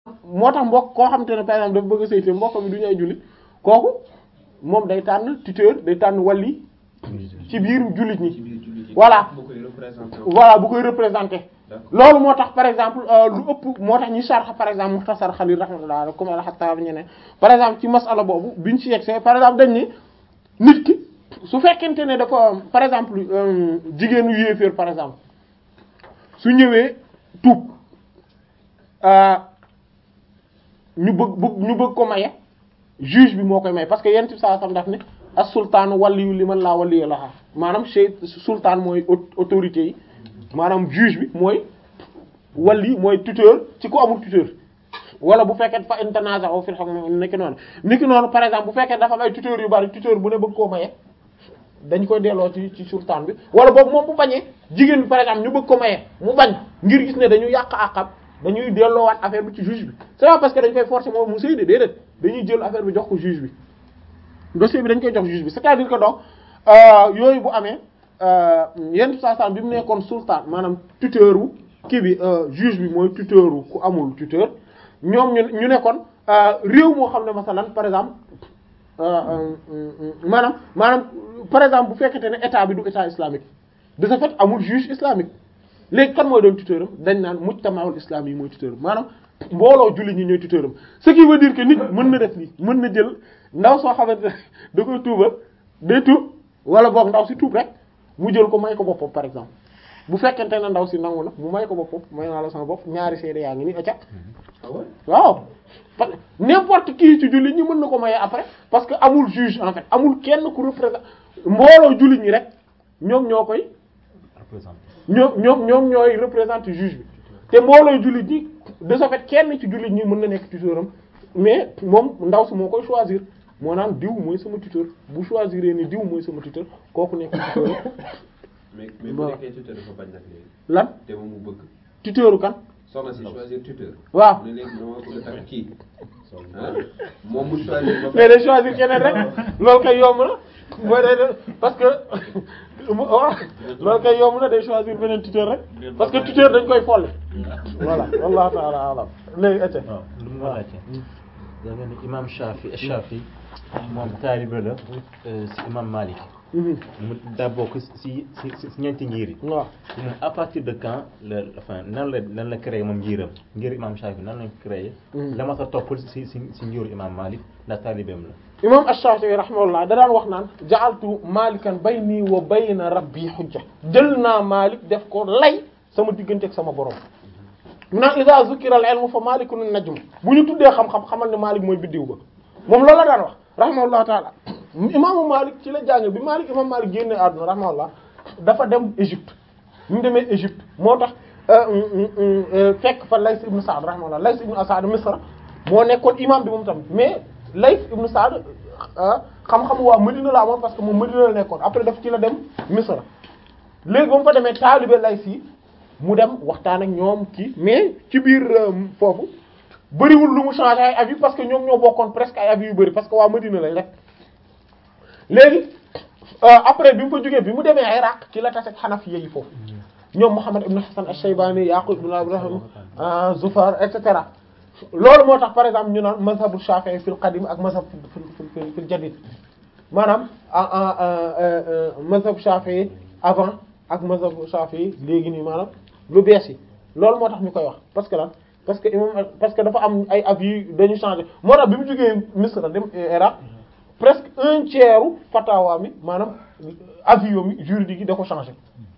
moo tax mbokk koo xamante ne par exemple dafa bëgg a sëy te mbokk mi du ñu ay jullit kooku moom day tànn tuteur day tànn wali ci biir jullit ci ñi biir jullit yi. Voilà. bu koy représenté voilà bu koy représenter D'accord. loolu moo tax par exemple euh, lu ëpp moo tax ñi sarx par exemple muxtasar xalil rahmatullah alayhi comme al-Xattaab ñeneen par exemple ci masala boobu biñ ci yegsee par exemple dañ ni nit ki su fekkente ne dafa par exemple euh, jigéenu yéeféer par exemple su ñëwee tuub euh, ñu bëgg bëgg ñu bëgg ko maye juge bi moo koy may parce que yent bi saa sam daf ne as sultaan waliyu liman laa waliya laha maanaam chey sultaan mooy au- autorité yi maanaam juge bi mooy wali mooy tuteur ci ku amul tuteur wala bu fekkee fa internaza'u fil hukm niki noonu niki noonu par exemple bu fekkee dafa am ay tuteur yu bari tuteur bu ne bëgg koo maye dañ koy delloo ci ci sultaan bi wala boobu moom bu bañee jigéen bi par exemple ñu bëgg ko maye mu bañ ngir gis ne dañu yàq àqam dañuy delloowaat affaire bi ci juge bi c'est pas parce que dañ koy forcer moom mu sëy de déedéet dañuy jël affaire bi jox ko juge bi dossier bi dañ koy jox juge bi c'est-à-dire que donc euh, yooyu bu amee yenn saa saa bi mu nekkoon sultaan maanaam tuteur wu kii bi euh, juge bi mooy tuteur wu ku amul tuteur ñoom ñu ñu nekkoon réew moo xam ne masalan par exemple euh, euh, maanaam maanaam par exemple bu fekkente ne état bi du état islamique de ce fait amul juge islamique léegi kan mooy doon tuteur am dañ naan mujtamaul islam yi mooy tuteur am maanaam mbooloo julli ñi ñooy tuteur am ce qui veut dire que nit mën na def lii mën na jël ndaw soo xamante ne da koy tuubal day tuub wala boog ndaw si tuub rek mu jël ko may ko boppam par exemple bu fekkente ne ndaw si nangu na mu may ko boppam may naa la sama bopp ñaari seede yaa ngi ni acca ah ouais waaw parce que n'importe qui ci jullit ñi mën na ko maye après parce que amul juge en fait amul kenn ku représente mbooloo jullit ñi rek ñoom ñoo koy ñoom ñoom ñoom ñooy représenter juge bi te mbooloo jullit ñi de ce fait kenn ci jullit ñi mën na nekk tuteuram mais moom ndaw si moo koy choisir moo naan diw mooy sama tuteur bu choisir ni diw mooy sama tuteur kooku nekk tuteur mais mais bu Voilà. nekkee tuteur dafa bañ nag léegi lan te moom mu bëgg tuteuru kan soxna si choisir tuteur waaw mu ne léegi dama bëgg a takk kii ah moom mu choisir ba mais day choisir keneen rek loolu kay yomb na mooy day def parce que mu waaw loolu kay yomb na day choisir beneen tuteur rek parce que tuteur dañ koy folli voilà wallahu ta'ala alam léegi ete waaw lu mu laajte da nga ni imam Shafi Shafi moom taalibe la euh, si imam Malik mu daa bokk si si si ñeenti ngir yi waaw moom à partir de quand la enfin nan la nan la créé moom ngiram ngir imam Shafi nan lañ créé la ma sa toppal si si si ngiru imam Malik ndax taalibeem la imam Ash-Shafi'i rahimahullah da daan wax naan ja'altu malikan bayni wa bayna rabbi hujja jël naa Malik def ko lay sama diggante ak sama borom mu naan iza zukira al-ilmu fa malikun an-najm bu ñu tuddee xam-xam xamal ne Malik mooy biddiw ba moom loolu la daan wax rahimahullah taala imaamu Malik ci la jàng bi Malik imam Malik génne àdduna rahimahullah dafa dem Égypte bi mu demee Égypte moo tax fekk fa Lays ibn Sa'd rahimahullah Lays ibn Sa'd Misra moo nekkoon imam bi moom tamit mais Lays ibn Sa'd xam-xam waa Madina la amoon parce que moom Madina la nekkoon après daf ci la dem Misra léegi ba mu fa demee taalibe Lays yi mu dem waxtaan ak ñoom kii mais ci biir foofu bëriwul lu mu changé ay avis parce que ñoom ñoo bokkoon presque ay avis yu bëri parce que waa Madina lañ rek léegi après bi mu fa jógee bi mu demee Iraq ci la tase ak Hanafiya yi foofu ñoom Muhammad ibn Hasan ash-Shaybani Yaqub ibn Ibrahim Zufar et cetera loolu moo tax par exemple ñu naan mazhabu Shafi'i fil qadim ak mazhab fil fil fil jadid maanaam mazhab Shafi'i avant ak mazhab Shafi'i léegi nii maanaam lu bees yi loolu moo tax ñu koy wax parce que lan parce que imam parce que dafa am ay avis dañu changé moo tax bi mu jógee Misra dem Iraq presque un tiers fatawa mi maanaam avis yoom juridique yi da ko changé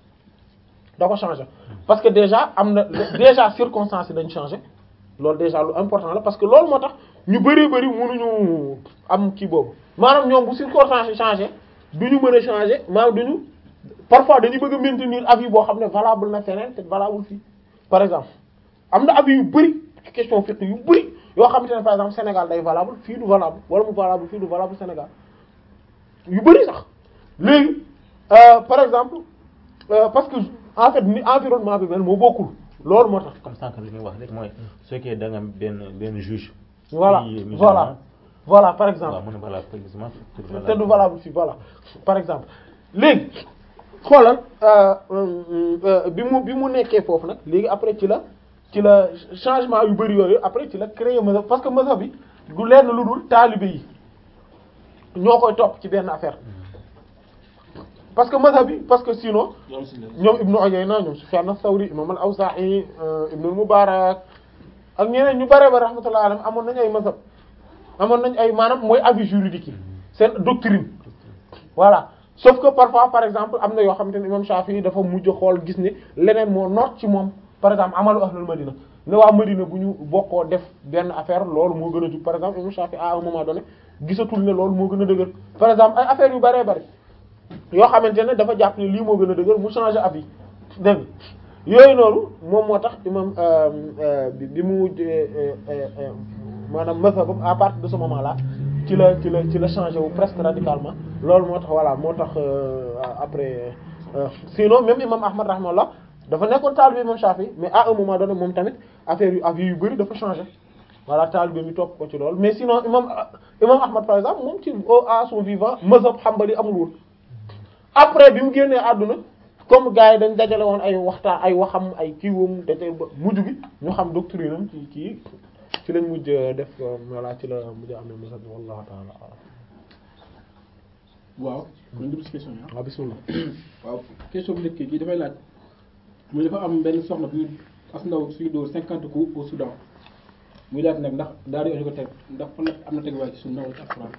da ko changé parce que déjà am na déjà circonstances yi dañ changé loolu déjà lu important la parce que loolu moo tax ñu bëree bëri mënuñu am kii boobu maanaam ñoom bu circonstances yi changé du ñu mën a changé maanaam du ñu parfois dañuy bëgg a maintenir avis boo xam ne valable na feneen te valable fii par exemple am na avis yu bëri ci question fiqh yu bëri yoo xamante ne par exemple Sénégal day valable fii du valable wala mu valable fii du valable Sénégal yu bëri sax léegi par exemple parce que en fait ni environnement bi mel moo bokkul loolu moo tax. comme sànq li nga wax rek mooy su fekkee da nga am benn benn juge. voilà voilà voilà par exemple. waaw mu ne voilà précisément. te du valable fii voilà par exemple léegi xoolal bi mu bi mu nekkee foofu nag léegi après ci la ci la changement yu bari yooyu après ci la créer mazhab parce que mazhab bi du lenn lu dul taalibe yi ñoo koy topp ci benn affaire parce que mazhab bi parce que sinon ñoom Ibnu Uyayna ñoom Sufyan as-Sawri imam al-Awza'i Ibnu al-Mubarak ak ñeneen ñu bare ba rahmatullahi alayhim amoon nañu ay mazhab amoon nañ ay maanaam mooy avis juridique yi seen doctrine voilà sauf que parfois par exemple am na yoo xamante ne imam Shafi'i dafa mujj xool gis ne leneen moo noot ci moom par exemple amalu ahlul Madina ne waa Madina bu ñu bokkoo def benn affaire loolu moo gën a jub par exemple imam Shafi'i à un moment donné gisatul ne loolu moo gën a dëgër par exemple ay affaires yu bëree bëri yoo xamante ne dafa jàpp ne lii moo gën a dëgër mu changer avis dégg yooyu noonu moom moo tax imam bi bi mu maanaam mazhabam à partir de ce moment là ci la ci la ci la changé wu presque radicalement loolu moo tax voilà moo tax après sinon même imam Ahmad rahimahullah dafa nekkoon taalibe imam Shafi mais à un moment donné moom tamit affaire yu avis yu bari dafa changé voilà taalibe mi topp ko ci loolu mais sinon imam imam Ahmad par exemple moom ci à son vivant mazhab Hanbali amul woon après bi mu génnee àdduna comme gars yi dañ dajale woon ay waxtaan ay waxam ay kiiwam daje ba mujj gi ñu xam doctrine am ci kii ci lañ mujj def voilà ci la mujj amee mazhab wallahu ta'ala waaw kon ñu ci question yi waaw bismillah waaw question bu njëkk gi dafay laaj muy dafa am benn soxna bu as ndaw suy dóor cinquante coups au Soudan muy laaj nag ndax daal di ko teg ndax fan la am na teguwaay ci sunna wala ci alxuraan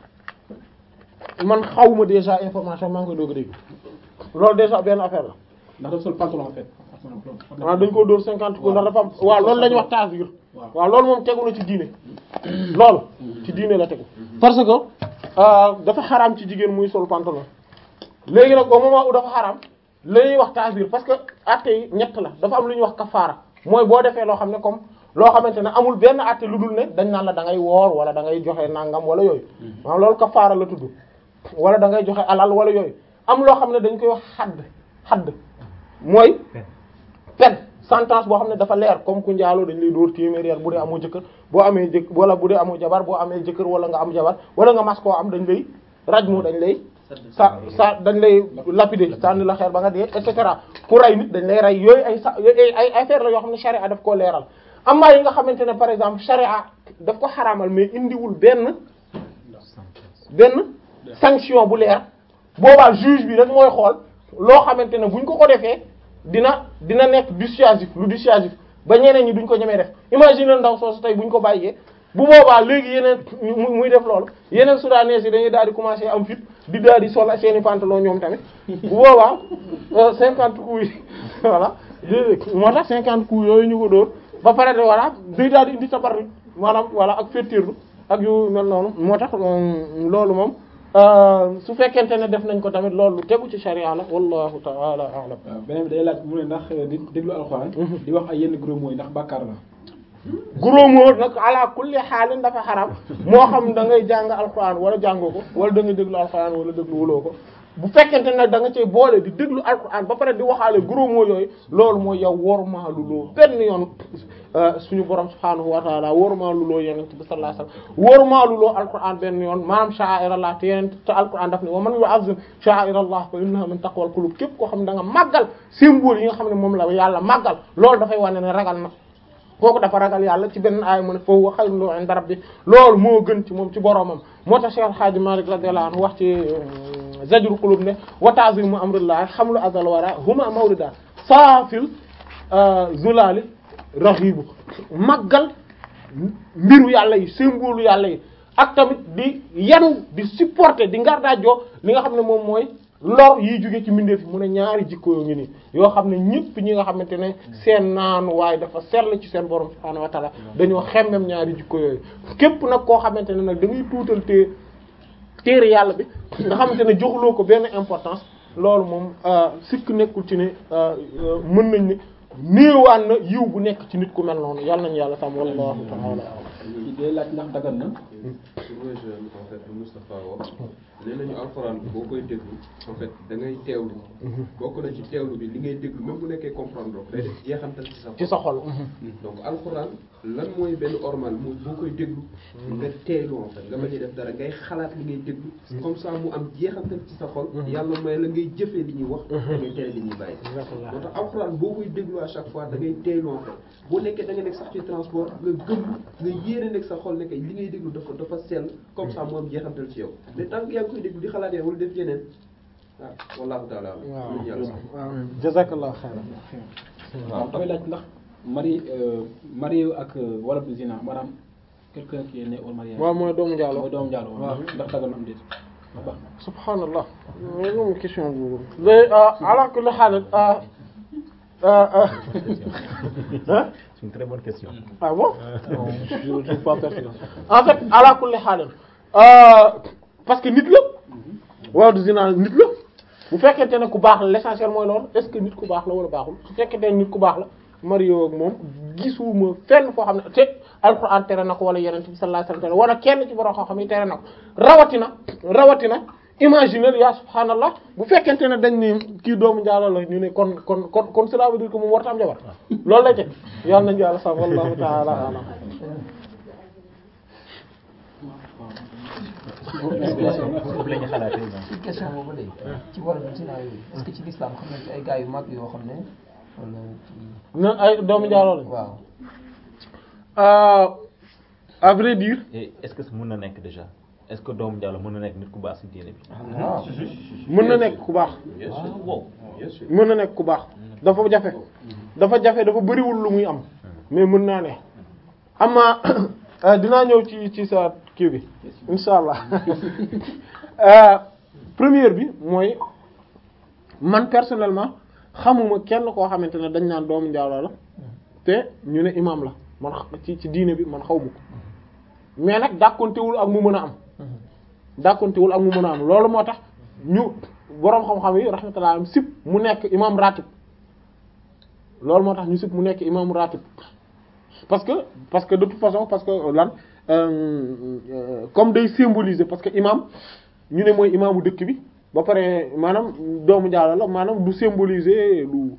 man xawma déjà information maa ngi koy doog a dégg loolu déjà benn affaire la ndax dafa sol pantalon en fait waaw dañ ko dóor cinquante coups ndax dafa am waaw loolu la ñuy wax tasir waaw loolu moom tegu na ci diine loolu ci diine la tegu parce que dafa xaraam ci jigéen muy sol pantalon léegi nag au moment où dafa xaraam la ñuy wax tasir parce que atte yi ñett la dafa am lu ñuy wax kafaara mooy boo defee loo xam ne comme loo xamante ne amul benn atte lu dul ne dañ naan la da ngay woor wala da ngay joxe nangam wala yooyu maanaam loolu kafaara la tudd wala da ngay joxe alal wala yooyu am loo xam ne dañ koy wax xadd xadd mooy pen sentence boo xam ne dafa leer comme ku njaaloo dañ lay dóor téeméer yar bu dee amoo jëkkër boo amee jëkk wala bu dee amoo jabar boo amee jëkkër wala nga am jabar wala nga mas koo am dañ lay rajmu dañ lay sa sa dañ lay lapider sànni la xeer ba nga dee et cetera ku rey nit dañ lay rey yooyu ay sa ay affaire la yoo xam ne charia daf koo leeral amaa yi nga xamante ne par exemple charia daf ko xaraamal mais indiwul benn benn sanction bu leer boobaa juge bi rek mooy xool loo xamante ne buñ ko ko defee dina dina nekk dissuasif lu dissuasif ba ñeneen ñi duñ ko ñemee def imagine ndaw soosu tey buñ ko bàyyee bu boobaa léegi yeneen muy def loolu yeneen soudanais yi dañuy daal di commencer am fit di daal di sol seeni pantalon ñoom tamit bu boobaa cinquante coups yi voilà moo tax cinquante coups yooyu ñu ko dóor ba pare de voilà day daal di indi tabarru maanaam voilà ak féttirlu ak yu mel noonu moo tax loolu moom su fekkente ne def nañ ko tamit loolu tegu ci sharia la wallahu ta'ala a'lam waaw beneen bi day laaj mu ne ndax di déglu alxuraan di wax ay yenn gros mots yi ndax bàkkaar la gros mot nag ala kulli xaalin dafa xaram moo xam da ngay jàng alxuraan wala jàngoo ko wala da nga déglu alxuraan wala déglu wuloo ko bu fekkente nag da nga cee boole di déglu alxuraan ba pare di waxaale gros mots yooyu loolu mooy yow wormaalu loo benn yoon suñu borom subhaanahu wa taala wormaalu loo yonent bi sallallahu alayhi wasallam wormaalu loo alxuraan benn yoon maanaam sha'airallah te yeneen te alxuraan daf ne wa man yu'azzim sha'airallah fa innaha min taqwal qulub képp koo xam ne da nga màggal symbole yi nga xam ne moom la yàlla màggal loolu dafay wane ne ragal na kooku dafa ragal yàlla ci benn aaya mu ne fa huwa khayrun lahu 'inda rabbi loolu moo gën ci moom ci boromam moo tax Cheikh Hadji Malick radiyallahu anhu wax ci zajru qulub ne wa ta'zimu amrillah hamlu azal wara huma mawrida saafil zulali rahibu màggal mbiru yàlla yi symbole yàlla yi ak tamit di yanu di supporter di ngardaajoo li nga xam ne moom mooy lor yiy jóge ci mbindeef yi mu ne ñaari jikko yoo ngi nii yoo xam ne ñëpp ñi nga xamante ne seen naanu waaye dafa sell ci seen borom subhaanahu wa ta'ala dañoo xemmem ñaari jikko yooyu képp nag koo xamante ne nag da ngay tuutal te téere yàlla bi nga xamante ne joxuloo ko benn importance loolu moom sikk nekkul ci ne mën nañ ne néewaan na yiw bu nekk ci nit ku mel noonu yàlla nañu yàlla tam wallahu ta'ala ci day laaj ndax dagan na pour rejoindre en fait lu Moustapha wax nee nañu alxuraan bi boo koy déglu en fait da ngay teewlu bokk na ci teewlu bi li ngay déglu même bu nekkee comprendre ko day def jeexantal ci sa ci sa xol donc alxuraan lan mooy benn ormal mu boo koy déglu nga teelu en fait nga bañ a def dara ngay xalaat li ngay déglu comme ça mu am jeexantal ci sa xol yàlla may la ngay jëfee li ñuy wax da ngay tere li ñuy bàyyi moo tax alxuraan boo koy déglu à chaque fois da ngay teelu en fait boo nekkee da nga nekk sax ci transport nga gëm nga yéene nekk sa xol nekk li ngay déglu dafa dafa sell comme ça mu am jeexantal ci yow mais tant que yaa ngi koy déglu di xalaat yaa wala def yeneen ah wallahu taala waaw lu yàlla sax waaw jazakallahu xayran waaw dafay laaj ndax mari marié ak wala du zina maanaam quelqu'un qui est né au mariage waaw mooy doomu Diallo mooy doomu Diallo waaw. ndax dagal na am déet ndax baax na subhanallah mais moom question boobu léegi ala kulli haal ah ah ah C'est une très bonne question. ah bon non je ne trouve pas pertinent en fait ala kulli haal parce que nit la waaw du zina nit la bu fekkente ne ku baax la l'essentiel mooy loolu est-ce que nit ku baax la wala baaxul su fekkente ne nit ku baax la Mario ak moom gisuma fenn foo xam ne te alxuraan tere na ko wala yeneen bi sallallahu alayhi wasallam wala kenn ci borom xam-xam yi tere na ko rawatina rawatina imaginer ya subhanallah bu fekkente ne dañ ne kii doomu njaalo la ñu ne kon kon kon kon cela veut dire que moom warta am jabar loolu lay teg yàlla nañu yàlla sax wallahu ta'ala alam foofu la ñu xalaatee ñoom. ci question boobu léegi ci wàllu zina yooyu est-ce que ci l'islam xam nañ ci ay gars yu mag yoo xam ne wala ci na ay doomu njaalo lañ waaw Euh, à vrai dire Et est-ce que mën na nekk déjà est-ce que doomu Diallo mën na nekk nit ku baax ci diine bi. waaw mën na nekk ku baax bien sûr ah wow. bien sûr mën na nekk ku baax dafa jafe dafa jafe dafa bëriwul lu muy am mais mën naa ne ama euh, dinaa ñëw ci ci sa kii bi insha allah Euh, première bi mooy man personnellement xamuma kenn koo xamante ne dañ naan doomu njaaloo la te ñu ne imam la man xa- ci ci diine bi man xaw ma ko mais nag dàkkontewul ak mu mën a am dàkkontewul ak mu mën a am loolu moo tax ñu boroom xam-xam yi rahmatullah am sip mu nekk imam ratib loolu moo tax ñu sip mu nekk imam ratib parce que parce que de toute façon parce que lan euh, euh, comme day symboliser parce que imam ñu ne mooy imaamu dëkk bi ba pare maanaam doomu Diallo la maanaam du symboliser lu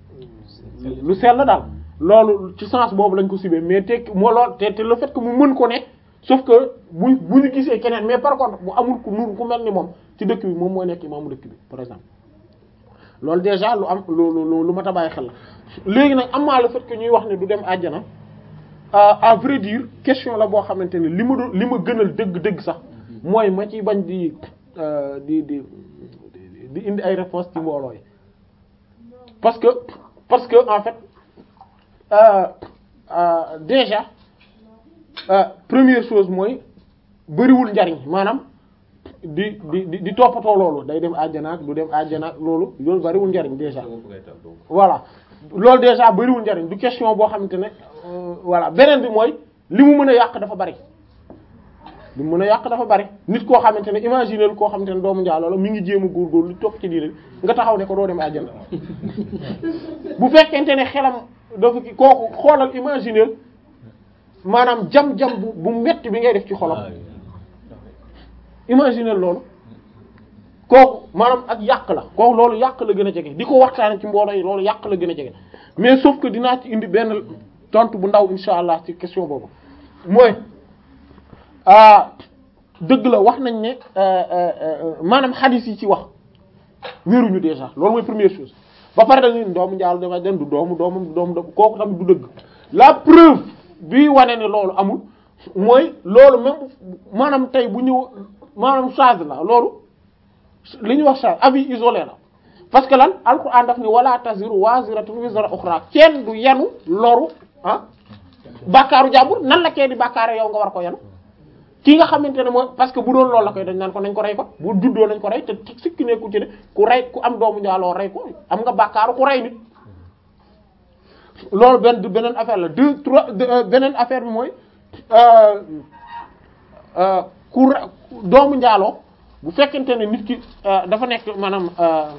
lu sell daal loolu ci sens boobu lañ ko sibee mais te moo lool te te le fait que mu mën ko ne sauf que bu bu ñu gisee keneen mais par contre bu amul ku nur ku mel ni moom ci dëkk bi moom mooy nekk imaamu dëkk bi par exemple loolu déjà lu am lu lu lu mat a bàyyi xel la léegi nag amaa le fait que ñuy wax ne du dem àjjana à vrai dire question la boo xamante ne li ma doon li ma gënal dëgg-dëgg sax mooy ma ci bañ di di di di indi ay réponses ci mbooloo yi parce que parce que en fait euh, euh, déjà euh, première chose mooy bëriwul njariñ maanaam di di di di toppatoo loolu day dem àjjana ak du dem àjjana ak loolu loolu bëriwul njariñ déjà voilà loolu déjà bëriwul njariñ du question boo xamante ne voilà beneen bi mooy li mu mën a yàq dafa bari li mu mën a yàq dafa bari nit koo xamante ne imaginer koo xamante ne doomu njaaloo la mi ngi jéem a góorgóorlu li topp ci diine bi nga taxaw ne ko doo dem àjjana bu fekkente ne xelam dafa ki kooku xoolal imaginer maanaam jam-jam bu bu metti bi ngay def ci xolam imaginer loolu kooku maanaam ak yàq la kooku loolu yàq la gën a jege di ko waxtaane ci mbooloo yi loolu yàq la gën a jege mais sauf que dinaa ci indi benn tontu bu ndaw insha allah ci question boobu mooy ah dëgg la wax nañ ne maanaam xadis yi ci wax wéruñu déjà loolu mooy première chose ba pare dañuy doomu njaal dama den du doomu doomu doomu kooku tamit du dëgg la preuve bi wane ne loolu amul mooy loolu même maanaam tey bu ñëw maanaam charge la loolu li ñuy wax charge avis isolé la parce que lan alquran daf ni wala taziru waziratun wizra ukhra kenn du yanu loru ah bàkkaaru jàmbur nan la kee di bàkkaare yow nga war ko yanu ki nga xamante ne mooy parce que bu doon loolu la koy dañ naan ko nañ ko rey ko bu juddoo nañ ko rey te sikki ne ku ci ne ku rey ku am doomu njaaloo rey ko am nga bàkkaaru ku rey nit loolu benn beneen affaire la deux trois beneen affaire bi mooy ku doomu njaaloo bu fekkente ne nit ki dafa nekk maanaam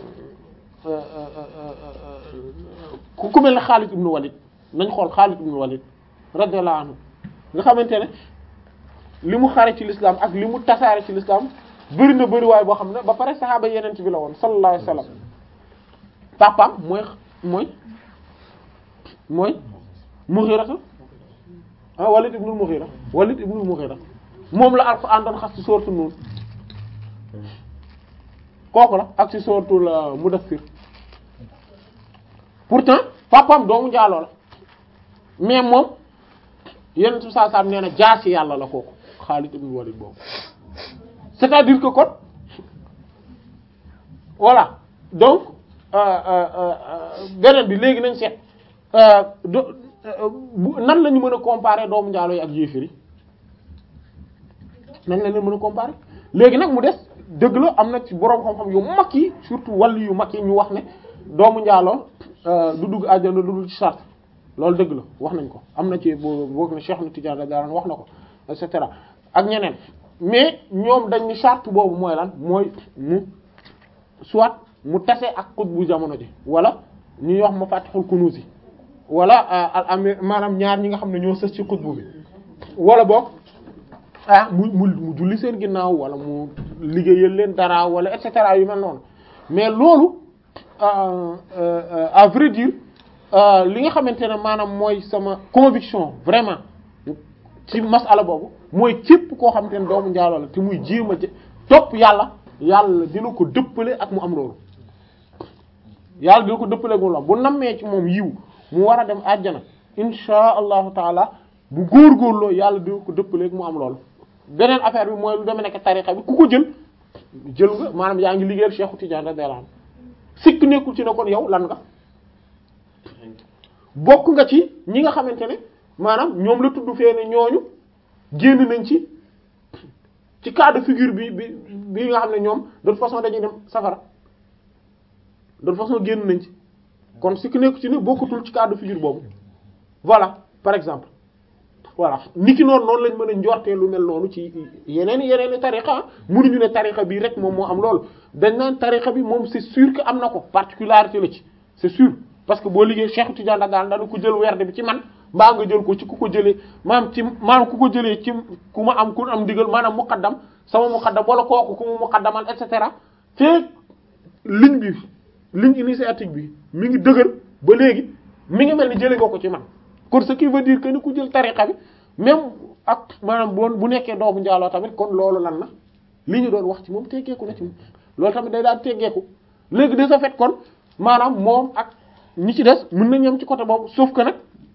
ku mel ne Xaalid ibn Walid nañ xool Xaalid ibn Walid radiyallahu anhu nga xamante ne li mu xare ci l'islam ak li mu tasaare ci l'islam bëri na bëri waay boo xam ne ba pare saxaaba yeneen ci bi la woon sallallahu alayhi wasallam papaam mooy mooy mooy Mughirata ah Walid ibnul Mughira Walid ibnul Mughira moom la Alxuraan doon xas ci sooratu Nuun kooku la ak ci sooratul Mudaththir pourtant papam doomu njaaloo la mais moom yenn su saa saa nee na jaasi yàlla la kooku Xaalid ibn Walid boobu c'est-à-dire que kon voilà donc beneen bi léegi nañ seet do nan la ñu mën a comparer doomu njaaloo yi ak yéefir yi nan la leen mën a comparer léegi nag mu des dëgg la am na ci boroom xam-xam yu mag yi surtout wàllu yu mag yi ñu wax ne doomu njaaloo du dugg àjjana lu dul ci sart loolu dëgg la wax nañ ko am na ci boo boog ne Cheikh na Tidiane radiyallahu wax na ko et cetera ak ñeneen mais ñoom dañ ni charte boobu mooy lan mooy mu soit mu tase ak xut bu jamono ji wala ñuy wax ma fatixul kunuus yi wala al amir maanaam ñaar ñi nga xam ne ñoo sës ci xutbu bi wala boog ah mu mu mu julli seen ginnaaw wala mu liggéeyal leen dara wala et cetera yu mel noonu mais loolu à vrai dire li nga xamante ne maanaam mooy sama conviction vraiment ci masala boobu mooy képp koo xamante ne doomu njaaloo la te muy jéem a topp yàlla yàlla dina ko dëppale ak mu am loolu yàlla dina ko dëppale ak mu am bu nammee ci moom yiw mu war a dem àjjana insha allahu taala bu góorgóorloo yàlla dina ko dëppale ak mu am loolu beneen affaire bi mooy lu deme nekk tariqa bi ku ko jël jël nga maanaam yaa ngi liggéeyal Cheikh Tidiane radiyallahu anhu sikk nekkul ci ne kon yow lan nga bokk nga ci ñi nga xamante ne maanaam ñoom la tudd fee ne ñooñu génn nañ ci ci cas de figure bi bi bi nga xam ne ñoom de toute façon dañuy dem safara de toute façon génn nañ ci kon sikk nekku ci ne bokkatul ci cas de figure boobu voilà par exemple voilà niki noonu noonu lañ mën a njortee lu mel noonu ci yeneen yeneen i tariqa mënuñu ne tariqa bi rek moom moo am loolu dañ naan tariqa bi moom c'est sûr que am na ko particularité la ci c'est sûr parce que boo liggéey Cheikh Tidiane daal dañu ko jël werd bi ci man mbaa nga jël ko ci ku ko jëlee maanaam ci maanaam ku ko jëlee ci ku ma am ku am digal maanaam muqaddam sama muqaddam wala kooku ku mu muqaddamal et cetera feek ligne bi ligne initiatique bi mi ngi dëgër ba léegi mi ngi mel ni jëlee nga ko ci man kon ce qui veut dire que ni ku jël tariqa bi même ak maanaam bon bu nekkee doomu njaaloo tamit kon loolu lan la li ñu doon wax ci moom teggeeku na ci moom loolu tamit day daan teggeeku léegi de ce fait kon maanaam moom ak ñi ci des mën nañ ñam ci côté boobu sauf que nag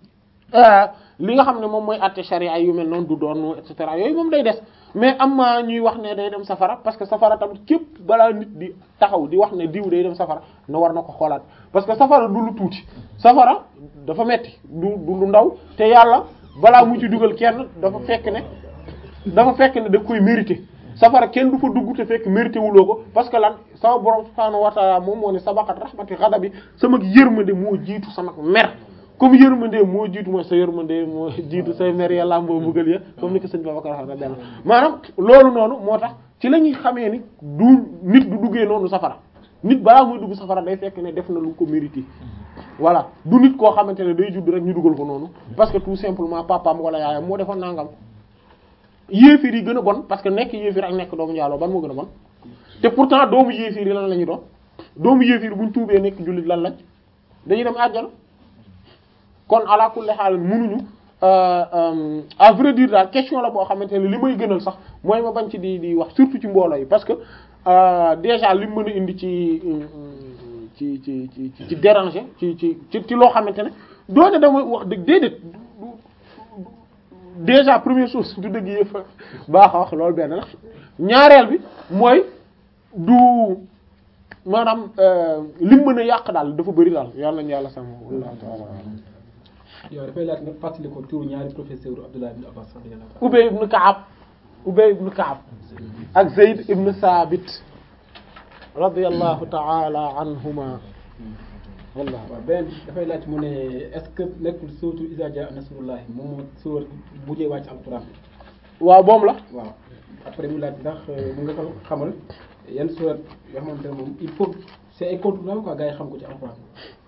li nga xam ne moom mooy àtte charia yu mel noonu du doon et cetera yooyu moom day des mais am na ñuy wax ne day dem safara parce que safara tamit képp balaa nit di taxaw di wax ne diw day dem safara na war na ko xoolaat parce que safara du lu tuuti safara dafa metti du du lu ndaw te yàlla balaa mu ci dugal kenn dafa fekk ne dafa fekk ne da koy mérité safara kenn du fa dugg te fekk mérité wuloo ko parce que lan sama borom subhaanahu wa ta'ala moom moo ne sabaqat rahmati ghadabi sama yërmande moo jiitu sama mer comme yërmande moo jiitu mooy sa yërmande moo jiitu say mer yàlla mboo mbugal ya comme ni ko sëñ Babacar wax na benn maanaam loolu noonu moo tax ci la ñuy xamee ni du nit du duggee noonu safara nit balaa muy dugg safara day fekk ne def na lu ko mérité voilà du nit koo xamante ne day judd rek ñu dugal ko noonu parce que tout simplement papaam wala yaayam moo defoon nangam yéefir yi gën a bon parce que nekk yéefir ak nekk doomu njaaloo ban moo gën a bon te pourtant doomu yéefir yi lan la ñu doon doomu yéefir buñ tuubee nekk jullit lan lañ dañuy dem àjjana kon ala kulli haal mënuñu à vrai dire daal question la boo xamante ne li may gënal sax mooy ma bañ ci di di wax surtout ci mbooloo yi parce que déjà li mu mën a indi ci ci ci ci ci déranger ci ci ci loo xamante ne doone dama wax dëgg déedéet déjà première chose du dëgg yëpp baax a wax loolu benn la ñaareel bi mooy du maanaam lim mën a yàq daal dafa bëri daal yàlla nañu yàlla sàmm wallahu ta'ala yow dafay laaj nga fàttali ko turu ñaari professeur Abdullah ibn Abbas radiyallahu ta'ala Ubay ibn Ka'ab Ubay ibn Ka'ab ak Zayd ibn Thabit radiyallahu ta'ala anhuma wallah waaw beneen dafay laaj mu ne est-ce que nekkul sóotu Iza jaa nasrullahi moom moo sóor mujjee wàcc alquran waaw moom la waaw après mu laaj ndax mu nga ko xamal yan surat yoo xamante ne moom il faut c'est incontournable quoi gars yi xam ko ci alquran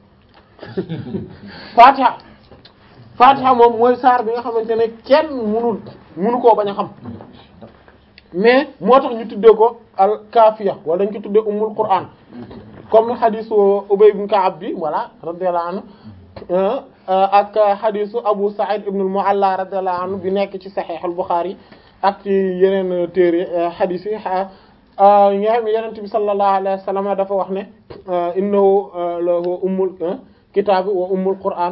Fatiha Fatiha moom mooy saar bi nga xamante ne kenn munul munu koo bañ a xam mais moo tax ñu tuddee ko al kaafiya wala dañ ko tuddee ummul Qur'an comme hadisu Ubay ibn Ka'ab bi voilà radiyallahu anhu ak xadisu Abu Sa'id ibn al-Mu'alla radiyallahu anhu bi nekk ci Sahih al-Bukhari ak ci yeneen téere xadis yi nga xam ne Yonent bi sallallahu alayhi wa sallam dafa wax ne innahu lahu ummul kitaabi wa ummul Qur'an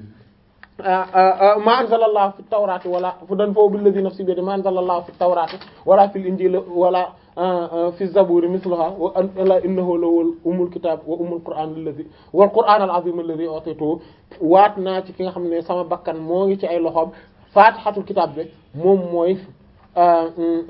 ma anzalallahu fi tawrati wala fu dan foofu billadhi nafsi bi yadihi ma anzalallahu fi tawrati wala fil injili wala fi zaburi misluha wa ala innahu lawal ummul kitab wa ummul qur'an alladhi wal qur'an al azim alladhi utitu waat naa ci ki nga xam ne sama bakkan moo ngi ci ay loxoom fatihatul kitab bi moom mooy